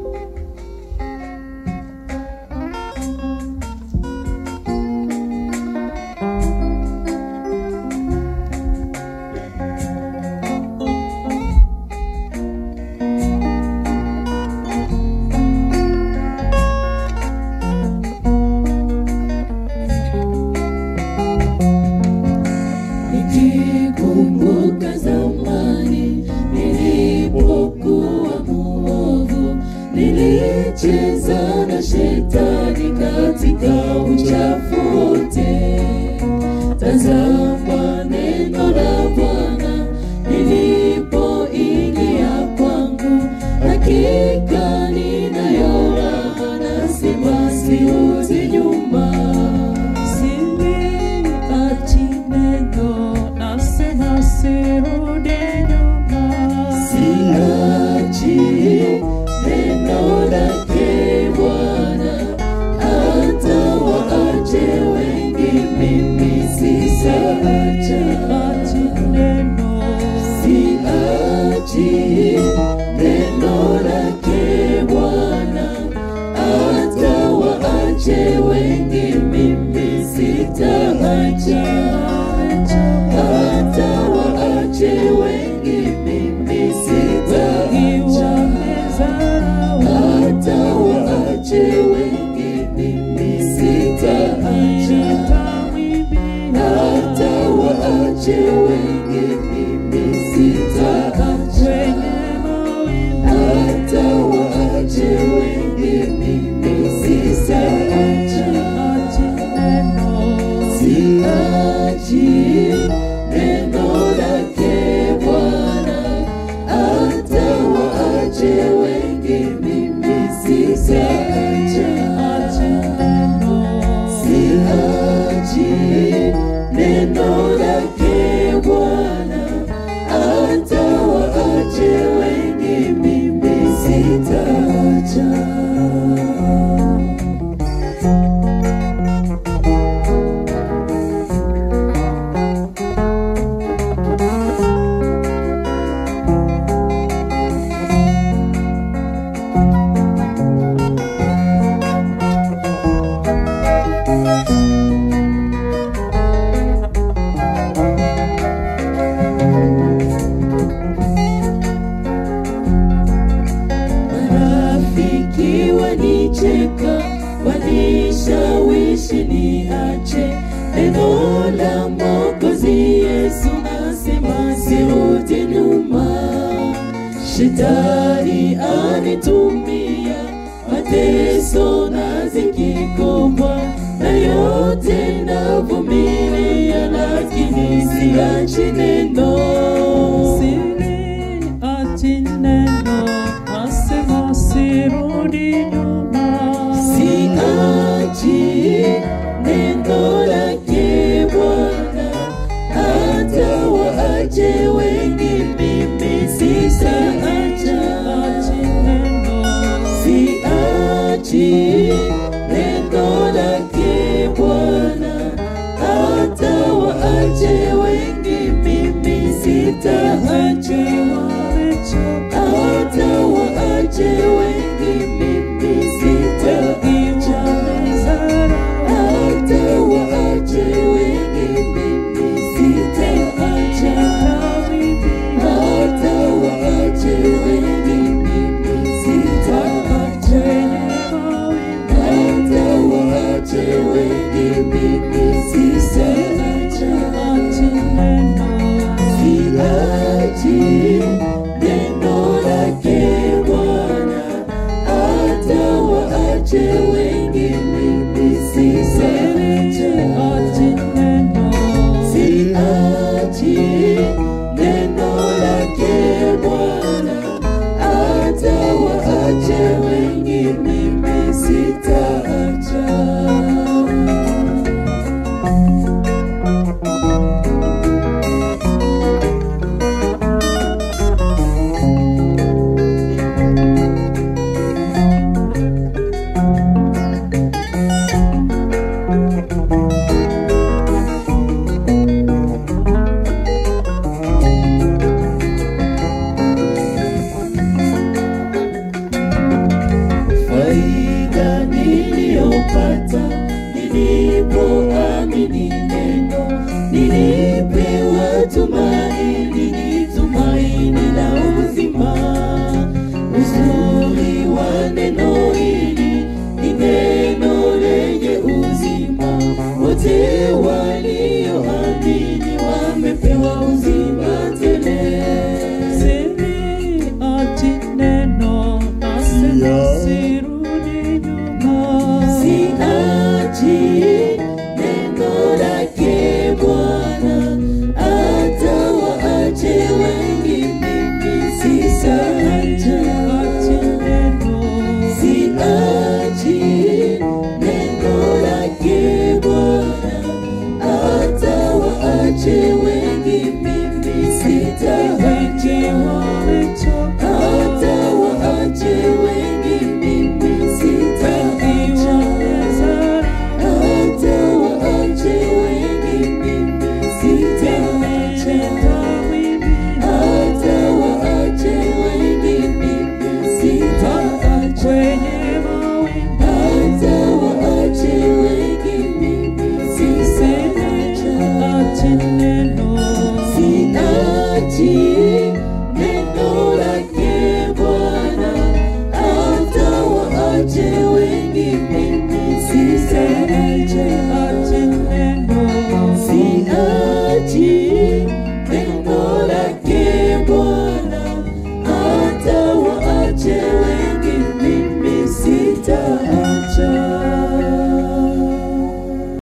Nikikumbuka zamani nilipokuwa muovu, nilicheza na shetani katika uchafu wote. Tazama neno la Bwana lilipoingia kwangu, hakika ninayo raha, nasema sirudi nyuma. Siliachi neno, nasema sirudi nyuma. Siachi neno lake Bwana, hata waache wengi, mimi sitaacha. Siliachi neno, Siachi neno lake Bwana, hata waache wengi, mimi sitaacha. Hata waache wengi, mimi sitaacha. Hata waache wengi, mimi sitaacha. Hata waache wengi, mimi sitaacha. Hata waache wengi, mimi sitaacha. Siachi neno lake Bwana, hata waache wengi, mimi sitaacha. Siachi neno lake Bwana, hata waache wengi, mimi sitaacha. Marafiki wanicheka, wanishawishi niache neno la Mwokozi Yesu, nasema sirudi nyuma. Shetani anitumia mateso na ziki kubwa, na yote navumilia, lakini siachi neno. Siliachi neno, nasema sirudi nyuma. Siachi neno lake Bwana, hata waache wengi, mimi sitaacha. Siachi neno lake Bwana, hata waache wengi, mimi sitaacha. nilipoamini neno nilipewa tumaini ni tumaini la uzima uzuri wa neno hili ni neno lenye uzima wote walioamini wamepewa uzima tele Siri ati neno nasema sirudi nyuma. Siachi neno lake Bwana, hata waache wengi, mimi sitaacha. Ati neno Siachi neno lake Bwana, hata waache wengi, mimi sitaacha. wengi wamechoka, Hata waache wengi, mimi wengi sitaacha. wamezara, Hata waache wengi, mimi sitaacha. nimetenda wimbi Hata waache wengi, mimi sitaacha. kwenye mawimbi. Hata waache wengi, mimi sitaacha. Ati neno Siachi